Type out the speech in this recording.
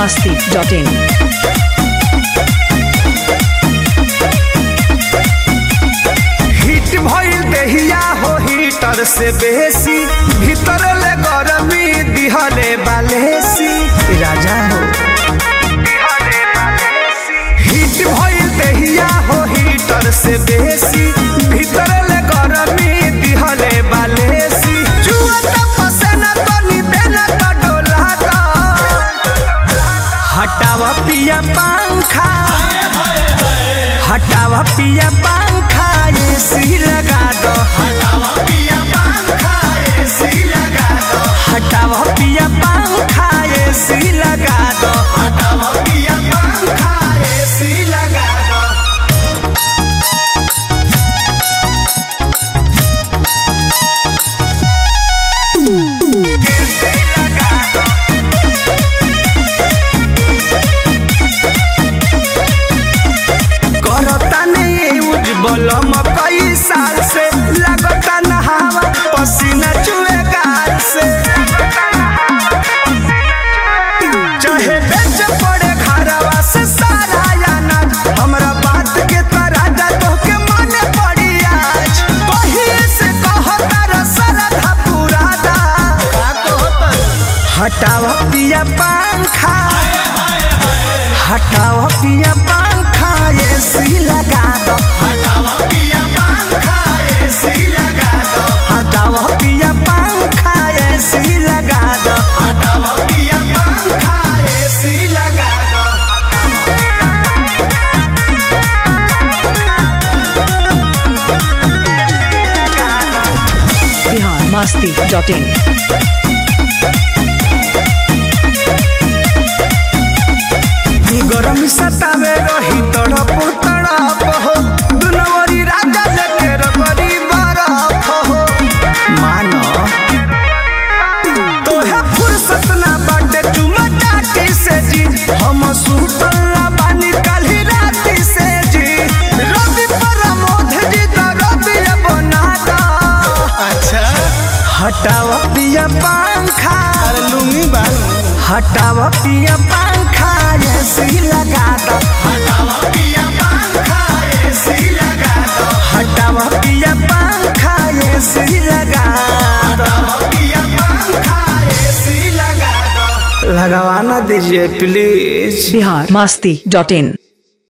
masti.in. Hit भइल देहिया हो हीटर से बेसी भीतर ले गरमी दिहले बालेसी राजा हो हिट भइल देहिया हो हीटर से बेसी भीतर ले गरमी दिहले बालेसी जुआ त पसेना तनी देना त डोला दा हटावा पिया पंखा हटावा पिया पंखा एसी लगा दो हटावा पिया पंखा एसी लगा दो हटावा पिया पंखा एसी लगा दो हटावा पिया पंखा एसी लगा दो करता नहीं उज्जवल मकई साल से लगता नहावा पसीना चुए गाल से चाहे बेच पड़े घरवा से सारा याना हमरा बात के तराजा तो के माने पड़ी आज कहिए से कहता रसरधा पुरादा हटावा पिया पंखा हटाओ पिया पंखा एसी लगा दो हटाओ पिया पंखा एसी लगा दो हटाओ पिया पंखा एसी लगा दो हटाओ पिया पंखा एसी लगा दो Bihar masti.in. गरम सतावे रही तड़प तड़प हो दुनवरी राजा लेके रबरी बरफ हो मानो तोहे फुर्सत ना बाटे चुमा चाटी से जी हम सुतल ना बानी काली राती से जी रवि प्रमोद जी तो रवि बना दा अच्छा हटाओ पिया पंखा लुंगी बाल हटाओ पिया पंखा एसी लगा दो हटाओ पिया पंखा एसी लगा दो हटाओ पिया पंखा एसी लगा दो पिया पंखा एसी लगा दो लगवाना दीजिए प्लीज Bihar masti.in.